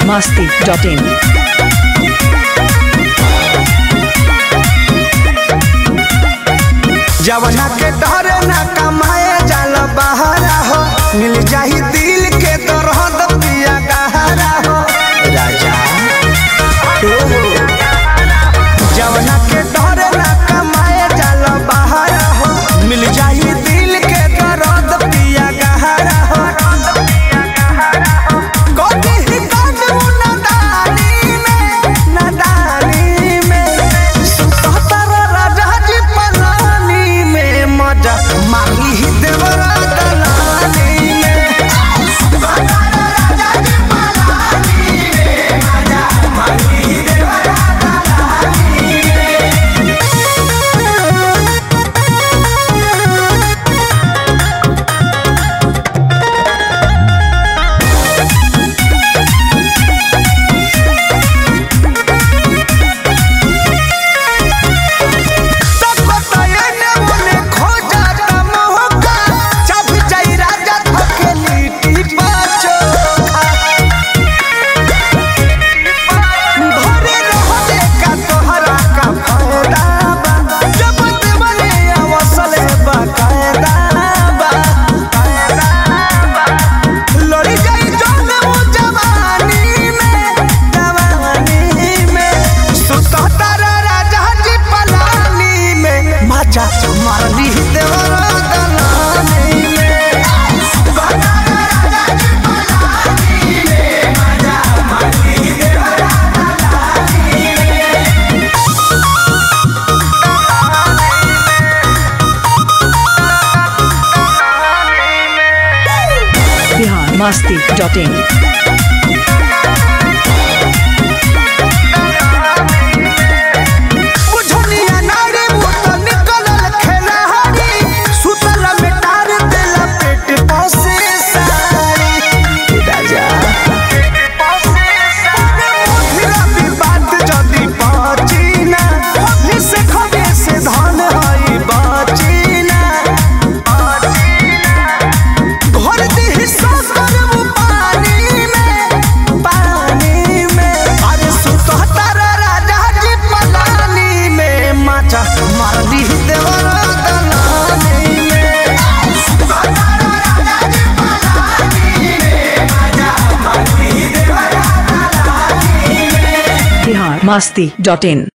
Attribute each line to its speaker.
Speaker 1: masti.in.
Speaker 2: जवना के डरे न कमाए जाल बहारा हो मिल जाही दिल के दरद पिया गहरा हो राजा ओ हो। जवना के डरे न कमाए जाल बहारा हो मिल जाही दिल के दरद पिया गहरा हो कोटी ही काटू नदानी में नदानी में सुतहतर राजा जी पलानी में मजा माही ही देवरा दलानी में तको तये ने मने खो जाता मोहका चाप जाई राजा थके लीटी पाचोखा घरे रहले का तोहरा का फायदा बा जब देवले अवसले बा कायदा बा लड़ी जाई जान वो जवानी में जवानी में सुतहतर राजा जी पलानी में मजा मारली देवरा दलानी में
Speaker 1: Bihar masti.in.
Speaker 2: बुझनिया नारी मुत निकलल खेलहारी सुतल में टार देला पेट पसे सारी राजा मुधिरा विवाद जदि पचिना अभी से खबे से धन हई बचिना घर दी सकर पानी में पानी में अरे सुतहतर राजा जी पलानी में माचा मारली देवरा दलानी में
Speaker 1: Bihar masti.in.